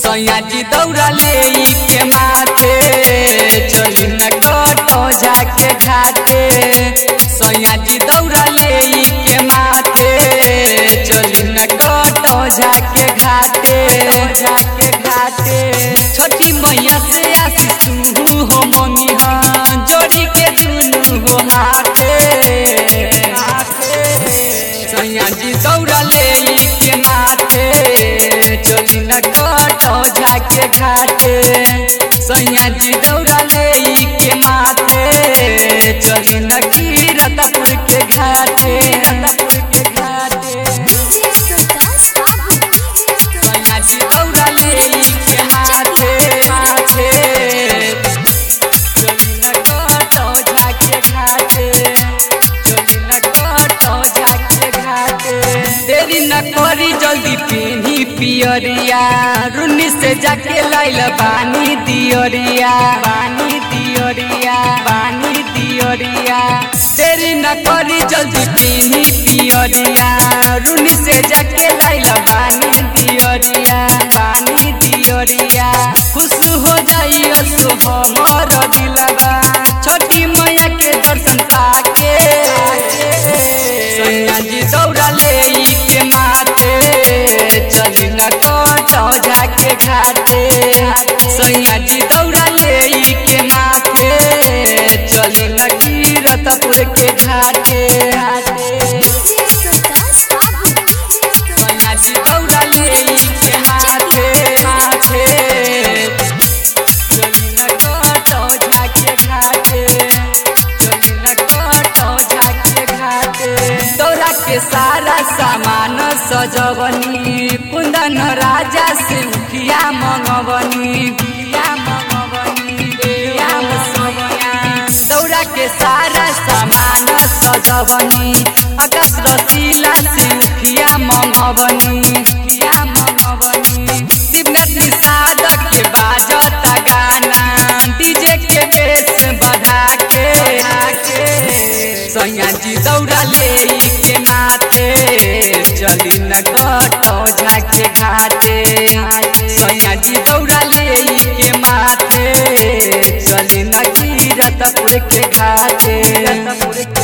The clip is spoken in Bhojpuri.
सैयाजी दौड़ा ले के माथे चली न कटो जाके घाटे सैयाजी दौड़ा ले के माथे चली न कटो जाके घाटे जाके घाटे छोटी मैया से आशीष तू हो मंगी हाँ जोड़ी के दुनू हो हाथे सैयाजी दौड़ा ले के माथे चली न कटो जाके घाटे सैयाजी दौड़ा ले के माथे चली न कीरतपुर के घाटे रतपुर के घाटे सैयाजी दौड़ा ले के माथे माथे चली न कटो जाके घाटे चली न कटो जाके घाटे देरी न करी जल्दी पीनी पियरिया रुनी से जाके लाइल बानी दियरिया बानी दियरिया बानी दियरिया देरी न करी जल्दी पीनी पियरिया रुनी से जाके लाइल बानी दियरिया बानी दियरिया खुश हो जाइयो सो हमर दिलबा छोटी मैया के दर्शन पाके सैयाजी दौड़ा ले के माथे चली न कटो जाके घाटे सैयाजी दौड़ा ले के माथे चली न कीरतपुर के घाटे सैयाजी दौड़ा ले के माथे माथे चली न कटो जाके घाटे चली न कटो जाके घाटे दौरा के सारा सामान सजवनी कुंदन राजा से उठिया मंगवनी बिया मंगवनी बिया मंगवनी दौरा के सारा सामान सजवनी आकाश रसीला से उठिया मंगवनी उठिया मंगवनी शिवनाथ निषाद के बाजता गाना डीजे के बेस बढ़ा के सैयाजी दौड़ा ले के माथे चली न कटो झाके घाटे सैयाजी दौड़ा ले के माथे चली न कीरतपुर के घाटे